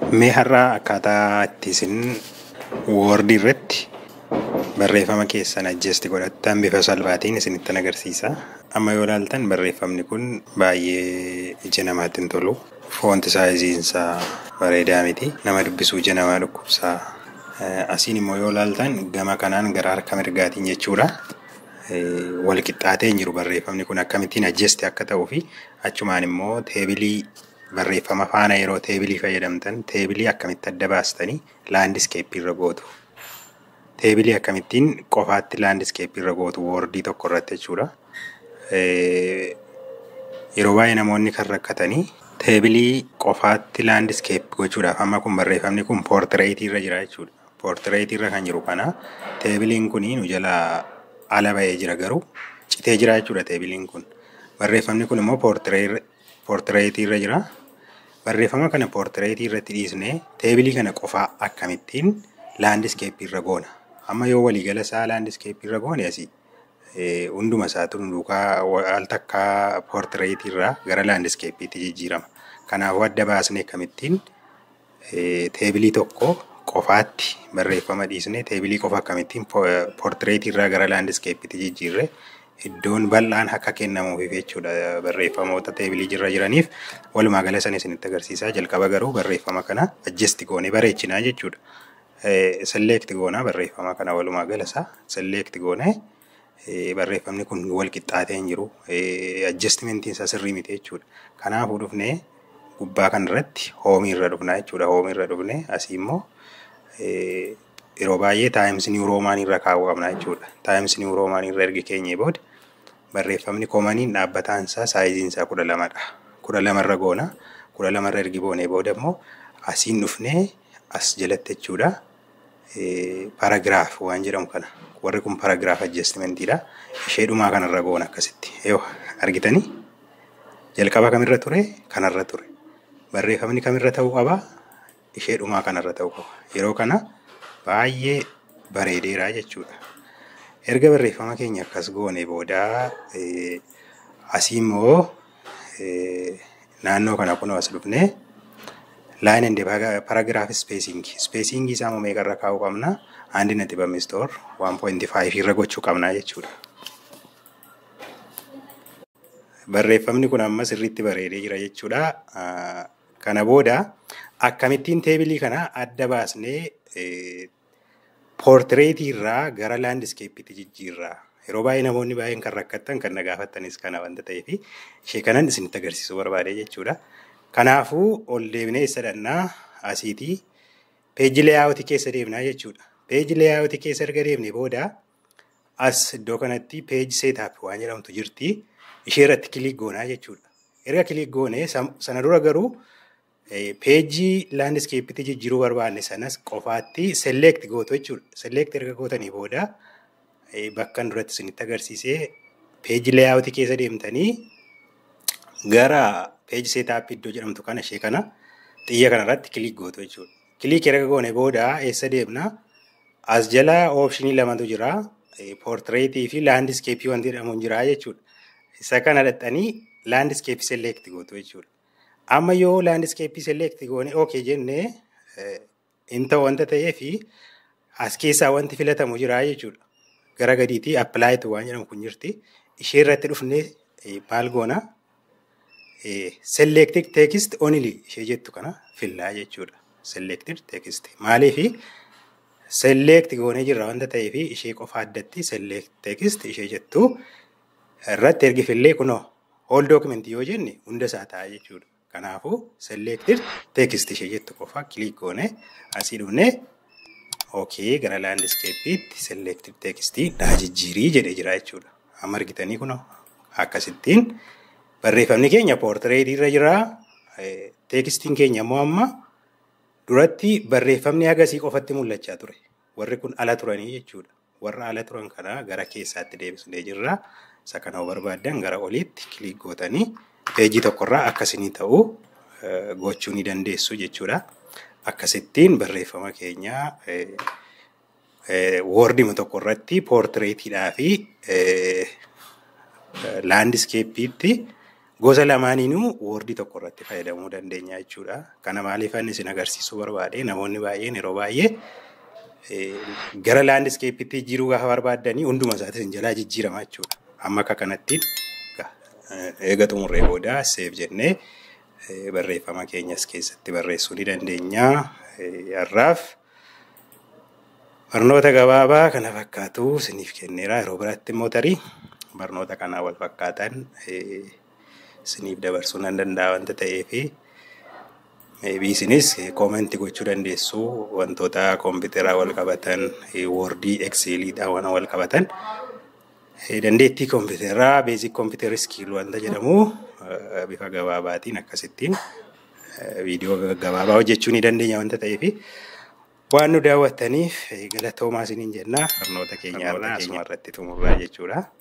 Mee har'aa akkaataa itti isin woordii irratti barreeffama keessan ajjeesti godhattan bifa salphaatiin isinittan agarsiisa. Amma yoo ilaaltan barreeffamni kun baay'ee ija namaatti hin tolu. Foonti saayiziinsaa bareedaa miti. Nama dubbisuu ija namaa dhukkubsaa. Asiin immoo yoo ilaaltan gama kanaan gara harka mirgaatiin jechuudha. Wal qixxaatee hin jiru barreeffamni kun akkamittiin ajjeesti akka ta'uu fi achumaan immoo teebilii barreeffama faana yeroo teebilii fayyadamtan teebilii akkamitti adda baastanii laandiskeeppii irra gootu. Teebilii akkamittiin qofaatti laandiskeeppii irra gootu woordii tokko irratti jechuudha. Yeroo baay'ee namoonni kan rakkatanii teebilii qofaatti laandiskeeppii gochuudhaaf amma kun barreeffamni kun poortireetii irra jira jechuudha. Poortireetii irra kan jiru kana teebiliin kun nu jala ala ba'ee jira garuu citee jira jechuudha teebiliin kun. Barreeffamni kun immoo poortireetii irra jira. Barreeffama kana poortireetii irratti dhiisnee teebilii kana qofaa akkamittiin laandiskeeppii irra goona. Amma yoo waliigala isaa laandiskeeppii irra goone asii hunduma isaatu duukaa al takkaa poortireetii irraa gara laandiskeeppiitti jijjiirama. Kanaafuu adda baasnee akkamittiin teebilii tokko qofaatti barreeffama dhiisnee teebilii qofa akkamittiin poortireetii irraa gara laandiskeeppiitti jijjiirre iddoon bal'aan akka kennamuuf jechuudha barreeffamoota teebilii irra jiraniif walumaa gala sana isinitti agarsiisaa jalqaba garuu barreeffama kana ajjesti goonee bareechinaa jechuudha. Selleekti goonaa barreeffama kana walumaa gala isaa selleekti goonee barreeffamni kun wal qixxaatee hin jiru ajjestimentiin isaa sirrii miti jechuudha. Kanaafuu dhufnee gubbaa kanarratti hoomii irra dhufnaa jechuudha. Hoomii irra dhufnee asii immoo yeroo baay'ee taayimsi niwuroomaanii irra kaa'uu qabna jechuudha. Taayimsi niwuroomaanii irra ergi keenyee booda barreeffamni koomaniin dhaabbataan isaa saayiziin isaa kudha lamadha. Kudha lamarra goona. Kudha lamarra ergi boonee booda immoo asiin dhufnee as jalatti jechuudha. Paragiraaf waan jedhamu kana. Warri kun paragiraaf ajjestimentiidha. Ishee dhumaa kanarra goona akkasitti. Yoo argitanii jalqaba kamirra ture kanarra ture. Barreeffamni kamirra ta'uu qaba ishee dhumaa kanarra ta'uu qaba. Yeroo kana baay'ee bareedeera jechuudha. Erga barreeffama keenya akkas goone booda asii immoo naannoo kana kunoo as dhufnee line and paragraph spacing spacing isaa immoo meeqarra kaa'uu qabna handi nati bamistoor 1.5 irra gochuu qabna jechuudha. Barreeffamni kun amma sirriitti bareedee jira jechuudha. Kana booda akkamittiin teebilii kana adda baasnee poortireetii irraa gara laandiskeeppiitti jijjiirraa. Yeroo baay'ee namoonni baay'een kan rakkattan kan na gaafattanis kana wanta ta'eef ishee kanan isinitti agarsiisuu barbaade jechuudha. Kanaafuu ol deebinee isa dhannaa asiitii peeji leeyaawutii keessa deemnaa jechuudha. Peeji leeyaawutii keessa erga deemne booda as iddoo kanatti peeji seetaap waan jedhamtu jirti. Ishee irratti kiliik goonaa jechuudha. Erga kiliik goone sana dura garuu peejii laandiskeeppiitti jijjiiruu barbaanne sanas qofaatti selleekti gootu jechuudha. Selleekti erga gootanii booda bakka duratti isinitti agarsiisee peejii leeyaawutii keessa deemtanii gara peejii seetaappii iddoo jedhamtu kana ishee kana xiyya kanarratti kiliik gootu jechuudha. Kiliik erga goone booda eessa deemna? As jala oopshinii lamatu jira. Poortireetii fi laandiskeeppii wanti jedhamu jira jechuudha. Isa kana dhaxxanii laandiskeeppii selleekti gootu jechuudha. Amma yoo laandiskeeppii selleekti goone ookee jennee hin ta'u wanta ta'eef as keessaa wanti filatamu jira jechuudha. Gara gadiitii appilaayitu waan jedhamu kun jirti. Ishee irratti dhufnee maal goona? Selektik teekist onili ishee jettu kana fillaa jechuudha. Selektik teekist. Maaliif selekti goonee jirra wanta ta'eef ishee qofa addatti selektik teekist ishee jettu irratti ergi fillee kunoo hool dookimentii yoo jenne hunda isaa ta'a jechuudha. Kanaafuu selektir teekist ishee jettu qofa kiliik goone asii dhufnee ookee gara laandiskeeppiitti selektir teekistii dhaa jijjiirii jedhee jira jechuudha. Amma argitanii kunoo akkasittiin barreeffamni keenya poortireetii irra jira. Teekistiin keenya immoo amma duratti barreeffamni agasii qofatti mul'achaa ture. Warri kun ala turanii jechuudha. Warra ala turan kana gara keessaatti deebisnee jirra. Isa kana barbaaddan gara oliitti kiliik gootanii peejii tokkorraa akkasinii ta'uu gochuu ni dandeessu jechuudha. Akkasittiin barreeffama keenya woordima tokko irratti poortireetiidhaa fi laandiskeeppiitti gosa lamaaniinuu woordii tokko irratti fayyadamuu dandeenya jechuudha. Kana maaliif ani isin agarsiisuu barbaade namoonni baay'een yeroo baay'ee gara laandiskeeppitti jijjiiruu gaafa barbaaddanii hunduma isaatis hin jalaa jijjiirama jechuudha. Amma akka kanatti eega xumurree booda seef jennee barreeffama keenyas keessatti barreessuu ni dandeenya. Har'aaf barnoota gabaabaa kana fakkaatu isiniif kenneera yeroo biraatti immoo tarii barnoota kanaa wal fakkaatan isiniif dabarsuu nan danda'a wanta ta'eefi maybe isinis koomentii gochuu dandeessu wantoota kompiitaraa wal qabatan woordii ekseeliidhaan waan wal qabatan dandeettii kompiitaraa beezik kompiitara iskiil wanta jedhamu bifa gabaabaatiin akkasittiin viidiyoo gabaabaa hojjechuu ni dandeenya wanta ta'eefi waan nu daawwattaniif galatoomaa isiniin jenna barnoota keenya irraa asuma irratti xumurraa jechuudha.